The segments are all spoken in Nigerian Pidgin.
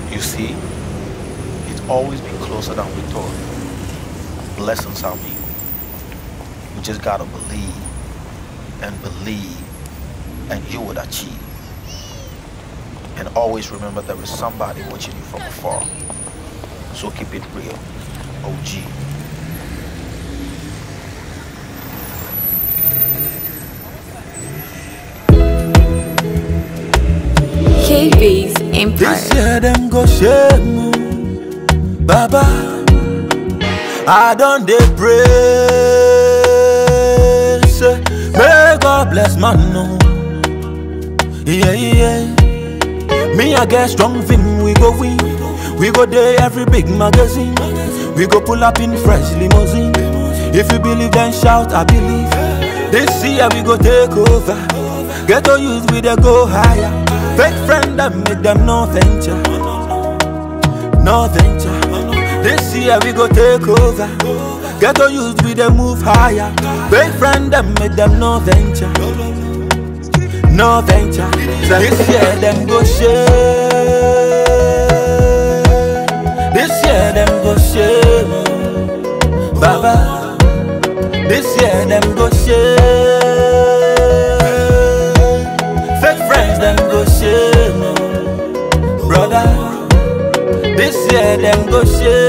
You see, it's always been closer than we thought. Blessings are me. We just gotta believe and believe, and you would achieve. And always remember there is somebody watching you from afar. So keep it real. OG. KB's Empire. This year them go shame Baba I don't dey pray say May God bless man no Yeah yeah Me I get strong thing we go win We go there every big magazine We go pull up in fresh limousine If you believe then shout I believe This year we go take over Get to use we dey go higher Fake friend them make them no venture No venture This year we go take over Get to use we dey move higher Fake friend them make them no venture No venture This year them go share This year them go share Baba This year them go share Fake friends them go shame Brother This year them go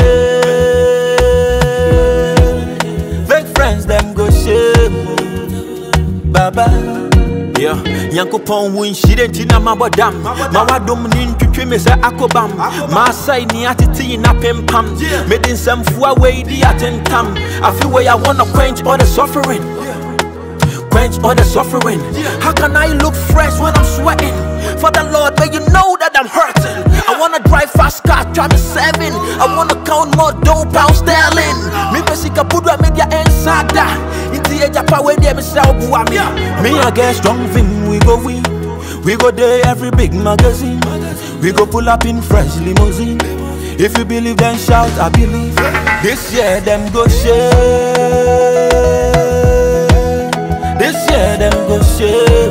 shame Fake friends them go shame Baba Yeah, Nyankopɔn wo nhyire nti na mabɔ dam ma wadom ne ntwitwe me sɛ akobam maasai ne atete yi na pempam mede nsɛmfoa wei di atentam afe wei I wanna quench all the suffering quench all the suffering. How can I look fresh when I'm sweating? For the Lord, but you know that I'm hurting. I wanna drive fast car, drive me seven. I wanna count more dough, pound sterling. Me pesika pudwa media ensada. Inti eja power de me sell bua me. Me I get strong thing, we go win. We go there every big magazine. We go pull up in fresh limousine. If you believe, then shout, I believe. This year, them go share. This year them go shame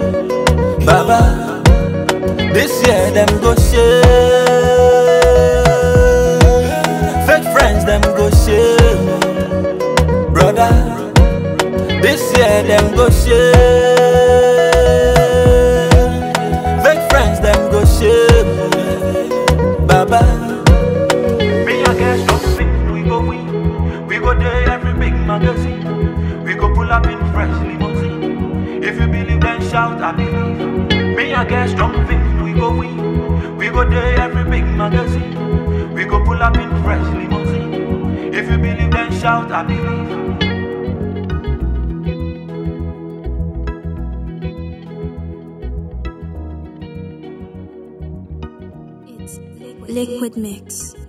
Baba This year them go shame Fake friends them go shame Brother This year them go shame Fake friends them go shame Baba Me I guess something we go win We go there every big magazine we go pull up in fresh limousine. If you believe, then shout, I believe. Me, I get strong things, we go win. We go there every big magazine. We go pull up in fresh limousine. If you believe, then shout, I believe. Liquid Mix.